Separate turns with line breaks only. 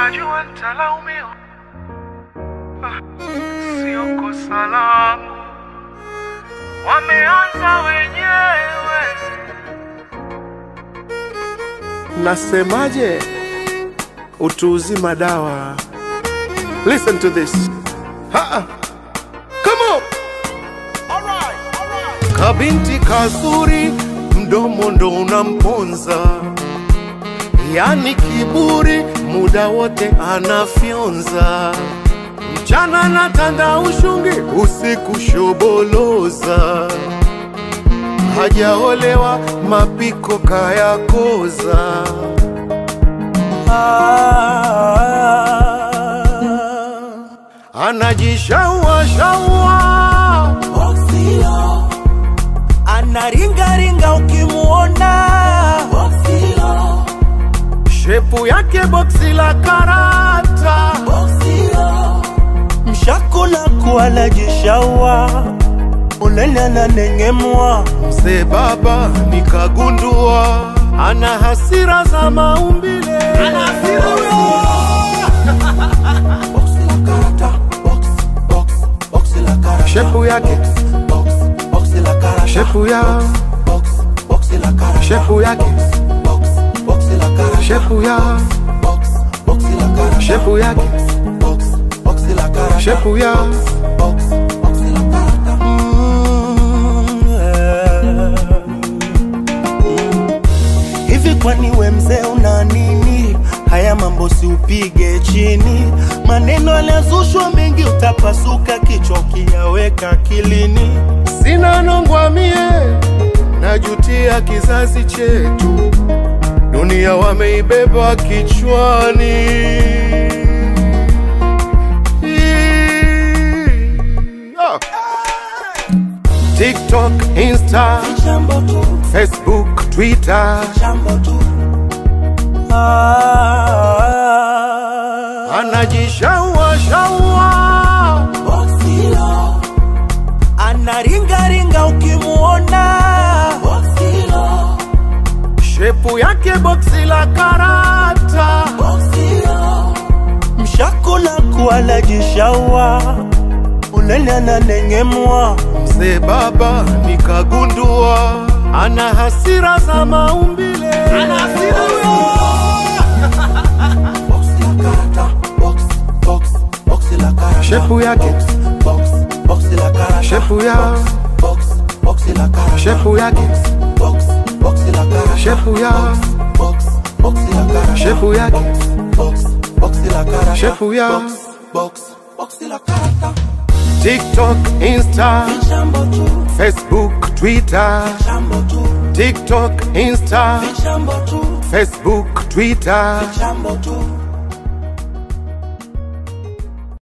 najua nitalaumiwa, Ah, sio kosa langu, wameanza wenyewe.
Nasemaje? Utu uzima dawa. Listen to this. Ha-ha. Come on. Kabinti kazuri, mdomo ndo unamponza, yani kiburi, muda wote anafyonza. Mchana na tanda ushungi, usiku shoboloza. Hajaolewa, mapiko kayakoza. Anajishaua shaua
Boxilo anaringaringa ukimuona Boxilo
shepu yake boksi la karata
Boxilo mshakula kuala jishaua unene ananengemwa
mzee baba nikagundua ana hasira za maumbile
Boxi la karata box box boxi la karata
shepu yake
box boxi la karata
shepu ya
box boxi la karata
shepu yake
box boxi la karata
shepu ya
box boxi la karata
shepu yake
box boxi la karata
shepu ya
box boxi la karata hivi kwani we mzee una nini haya mambo si upige chini maneno yaliyozushwa mengi utapasuka kichwa ukiyaweka akilini
sina nongwa mie najutia kizazi chetu dunia wameibeba kichwani Ah. tiktok insta
jambo tu
facebook twitter
jambo tu ah,
anajishaua shaua
Boxilo anaringaringa ukimuona Boxilo
shepu yake boksi la karata
Boxilo mshakula kuala jishaua unene ananengemwa
mzee baba nikagundua ana hasira za maumbile
Boxi la karata box box boxi la karata
Shepu yake.
box boxi la karata
shepu ya
box boxi la karata
shepu yake
box boxi la karata
shepu ya
box boxi la karata
shepu yake
box boxi la karata
Shepu ya.
box box boxi la karata
tiktok insta
jambo tu
facebook twitter
jambo tu
tiktok insta
jambo tu
facebook twitter
jambo tu